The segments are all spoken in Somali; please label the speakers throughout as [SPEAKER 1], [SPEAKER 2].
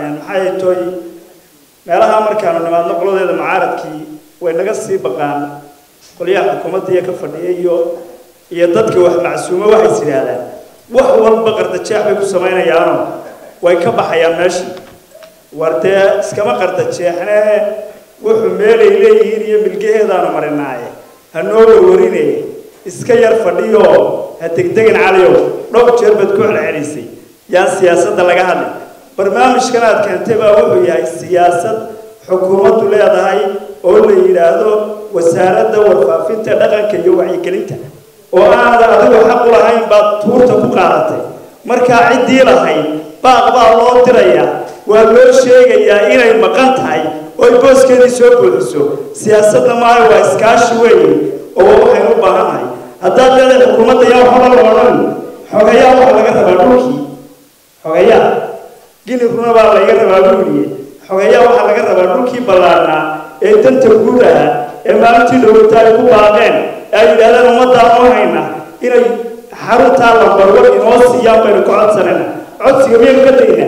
[SPEAKER 1] maxay toy meelaha markaanu nimaadno qoladeeda mucaaradkii way naga sii baqaan qolyaha xukuumadda iyo ka fadhiya iyo iyo dadka wax macsuumo waxay is yidhaahdaan wax walba qardajeex bay ku samaynayaanoo way ka baxayaan meeshii war dee iskama qardajeexne wuxuu meelay leeyihiin iyo milgaheedaanu marinaaye ha noo warwarine iska yar fadhiyo ha degdegin caliyow dhowr jeer baad ku celcelisay yaan siyaasadda laga hadlin barnaamijkan aad keentay baa wuxuu yahay siyaasad xukuumaddu leedahay oo la yidhaahdo wasaaradda warfaafinta dhaqanka iyo wacyigelinta oo aada adigu xaq u lahayn baad tuurta ku qaadatay markaa ciddii lahayd baaq baa loo dirayaa waa loo sheegayaa inay maqan tahay oo ay booskeedii soo buuxiso siyaasadda maaha waa iskaashi weeye oo waxaynu u baahannahay haddaad leedahay xukuumadda yaa waxba la odhan xogayaa waxaa laga rabaa dhulkii xogayaa gini runa baa laga rabaa buuliye xogayaa waxaa laga rabaa dhulkii ballaarnaa ee danta guud ahaa ee maalintii dhowata ay ku baaqeen ee ay yidhahdeen ummaddaa noo hayna inay xaruntaa lambarwar inoo siiyaan baynu ka codsanayna codsiga miyaynu ka tegnaa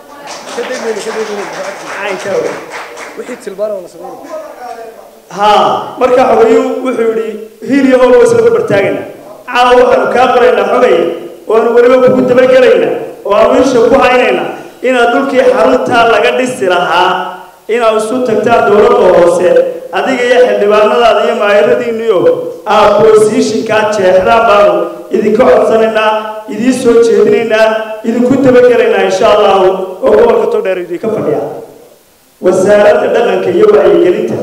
[SPEAKER 1] ها marka xogayu wuxuu yidhi hiil iyo hool isla bartaagayna caawa waxaanu kaa qoraynaa xogay oanu weliba kugu dabagelaynaa oo aanu isha ku haynaynaa inaad dhulkii xaruntaa laga dhisi lahaa inaad isu tagtaan dowladda hoose adiga iyo xildhibaanadaada iyo maayaradiinniyo aad boosiishinkaa jeexdaan baanu idinka codsanaynaa idiin soo jeedinaynaa idinku dabagelaynaa insha allahu oo gobolka togdheer idinka fadhiya wasaaradda dhaqanka iyo wacyigelinta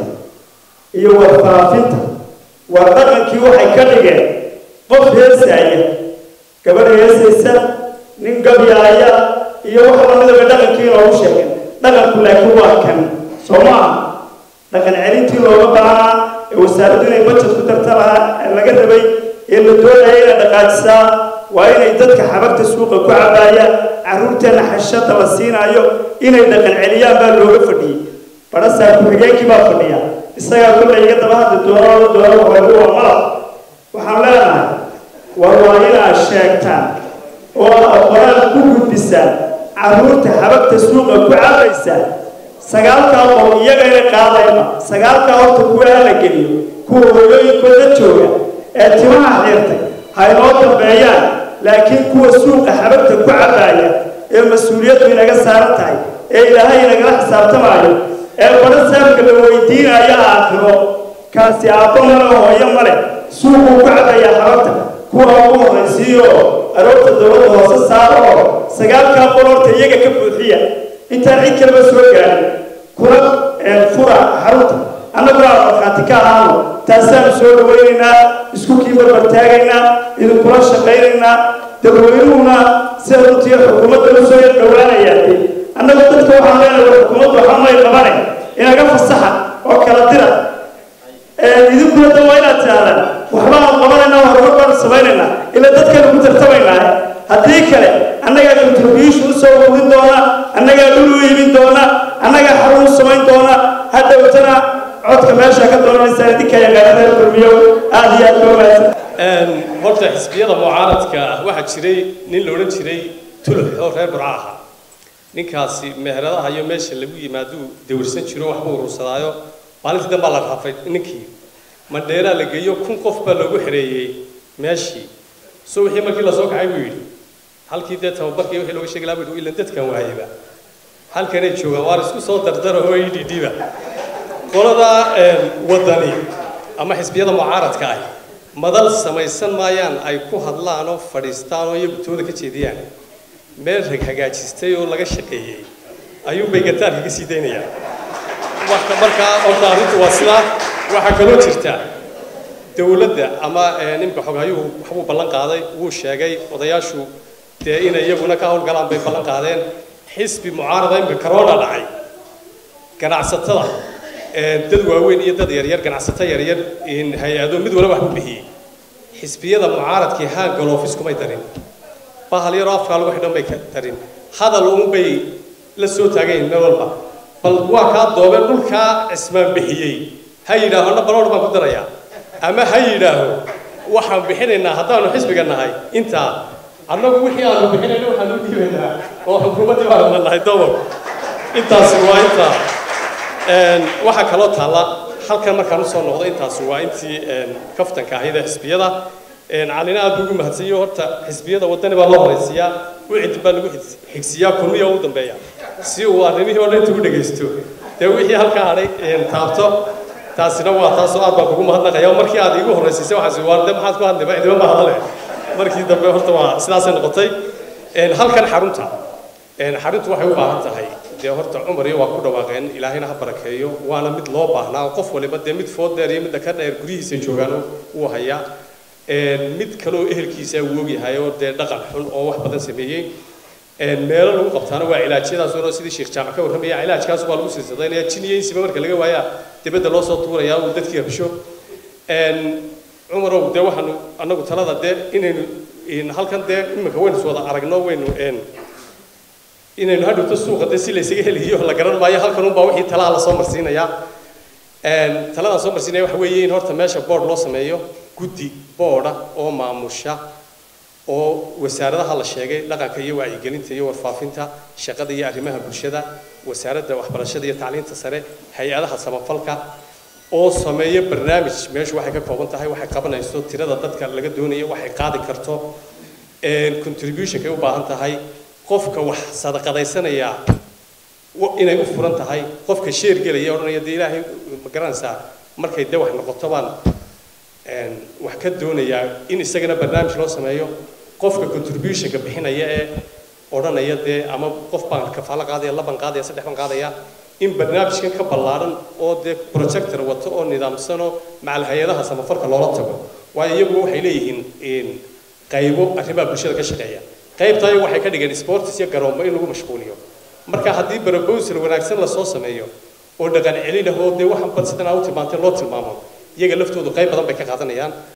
[SPEAKER 1] iyo warfaafinta war dhaqankii waxay ka dhigeen qof heesaaya gabadh heesaysa nin gabyaaya iyo wax lamidaba dhaqankii inoogu sheegeen dhaqanku laakiin waa kan soo maaha dhaqan celintii looga baahnaa ee wasaaraddu inay bajad ku darta lahaa laga rabay ee la doonaya inay dhaqaajisaa waa inay dadka xabagta suuqa ku cabaaya carruurteenna xashada la siinaayo inay dhaqan celiyaan baa looga fadhiyey badhasaa ku-xigeenkii baa fadhiya isagaa kollay iga daba hadli doonoo doono hoogu waa malab waxaan leenahay war waa inaad sheegtaan oo aad qoraal ku gudbisaan carruurta xabagta suuqa ku cabaysa sagaalkaa qol iyagana qaadayba sagaalkaa horta kuwa la geliyo kuwa hooyooyinkooda jooga ee timaha xiirtay ha inoo dambeeyaan laakiin kuwa suuqa xabagta ku cabaaya ee mas-uuliyaddu inaga saaran tahay ee ilaahay inagala xisaabtamaayo ee badha saamka la weydiinaya aakhiro kaasi aabbo male hooyo male suuquu ku cabayaa xabagta kuwa ugu horraysiiyo aroorta dowladda hoose saara oo sagaalkaa qol horta iyaga ka buuxiya intaan cid kaleba soo gaarin kuna fura xarunta annaguna aan markhaati ka ahaano taasaanu soo dhawaynaynaa isku kii barbar taagaynaa idinkula shaqaynaynaa dadweynuhuna sida runtii xukuumadda u soo yar dhowaanayaatay annagu dadka waxaan leenahay war xukuumaddu waxaa may qabane inaga fasaxa oo kala dira idinkuna da waa inaad tidhahdaan waxbaanu qabanaynaa horumar baanu samaynaynaa ilaa dadkaynu ku tartamaynaa haddii kale annagaa contribution usoo urin doona annagaa dhul u iibin doona annagaa xarun u samayn doona hadhowtana codka meesha ka doonanaysaa idinka yaqaana reer kulmiyo aada iyo aad loo mahadsan
[SPEAKER 2] horta xisbiyada mucaaradka waxaa jiray nin la odhan jiray tulux oo reer burca ahaa ninkaasi meheradaha iyo meesha lagu yimaaduu dawirsan jiro waxbuu urursadaayo maalintii dambaa la raafay ninkii mandheeraa la geeyo kun qof baa loogu xereeyey meeshii so wixii markii lasoo kacay buu yidhi halkii dee tababarkii wixii looga sheegi lahaa buu yidhi ilan dadkan waayaba halkanay joogaan waar isku soo dardara oo idhidhiba qolada wadani ama xisbiyada mucaaradka ah madal samaysan maayaan ay ku hadlaan oo fadhiistaan oo iyagu tooda ka jeediyaan meel rag hagaajistay oo laga shaqeeyey ayuunbay gataarka ka sii daynayaan markaa horta arrintu waa sidaa waxaa kaloo jirta dowladda ama ninka xogaayuhu waxbuu ballan qaaday wuu sheegay odayaashu dee inay iyaguna ka howlgalaan bay ballan qaadeen xisbi mucaarada imka corona dhacay ganacsatada dad waaweyn iyo dad yaryar ganacsato yaryar hay-ado mid walba wax u bixiyey xisbiyada mucaaradkii haan galoofis kumay darin bahal yaroo afkaa lagu xidhan bay darin hadal uun bay la soo taagayn meel walba bal waa kaa doobeen dhulkaa cismaan bixiyey ha yidhaaho na baloodh baan ku darayaa ama ha yidhaaho waxaan bixinaynaa haddaanu xisbiga nahay intaa annagu wixii aanu bixinayna waxaanu dhiibaynaa oo xukuumaddii baanu nahay dobob intaasi waa inta waxaa kaloo taalla halkan markaan usoo noqdo intaasi waa intii kaftanka ahayd ee xisbiyada calina aad buu ugu mahadsanyo horta xisbiyada wadani baa loo horaysiiyaa wicid baa lagu xigsiiyaa kulmiya ugu dambeeya si uu arrimihii oo dhan inta u dhegaysto dee wixii halkaa hadhay taabto taasina waa taasoo aad baan kugu mahadnaqaya markii aad iigu horraysiisay waxaas waa de maxaad ku hadlayba idima ma hadale markii dambe horta waa sidaasay noqotay halkan xarunta xaruntu waxay u baahan tahay dee horta cumar iyo waa ku dhawaaqeen ilaahayna ha barakeeyo waana mid loo baahnaa oo qof waliba dee mid food dheer iyo midda ka dheer guryihiisa joogaan uu hayaa mid kaleoo ehelkiisa uu ogyahay oo dee dhaqan xun oo wax badan sameeyey meelo lagu qabtaana waa cilaajyadaas oo sidii sheekh jaamac ka warramaya cilaajkaas waa lagu silsidaynaya jin iyo insiba marka laga waayaa dibadda loo soo tuurayaa uu dadkii habsho cumarow dee waxaanu annagu talada dee inaynu halkan dee iminka waynu wada aragno waynu inaynu hadhowto suuqa dee si laysaga helayo la garan maayo halkan unbaa wixii talaha lasoo marsiinayaa taladan soo marsiinaya waxa weeye in horta meesha board loo sameeyo guddi boorda oo maamusha oo wasaaradaha la sheegay dhaqanka iyo wacyigelinta iyo warfaafinta shaqada iyo arrimaha bulshada wasaaradda waxbarashada iyo tacliinta sare hay-adaha samafalka oo sameeya barnaamij meeshu waxay ka kooban tahay waxay qabanayso tirada dadka laga doonayo waxay qaadi karto contributionkay u baahan tahay qofka wax sadaqadaysanaya inay u furan tahay qofka sheer gelaya odhanaya dee ilaahay ma garanaysaa markay dee wax noqoto baan wax ka doonayaa in isagana barnaamij loo sameeyo qofka contributionka bixinaya ee odhanaya dee ama qof baan kafaalo qaadaya laban qaadaya saddex baan qaadaya in barnaamijkan ka ballaaran oo dee projector wato oo nidaamsanoo macal hay-adaha samafalka loola tago waayo iyagu waxay leeyihiin qaybo arrimaha bulshada ka shaqeeya qaybtaa iyagu waxay ka dhigeen sports iyo garoombo in lagu mashquuliyo marka haddii proposal wanaagsan lasoo sameeyo oo dhaqan celin ah oo dee waxan bal sidan aa u tilmaantay loo tilmaamo iyaga laftoodu qayb badan bay ka qaadanayaan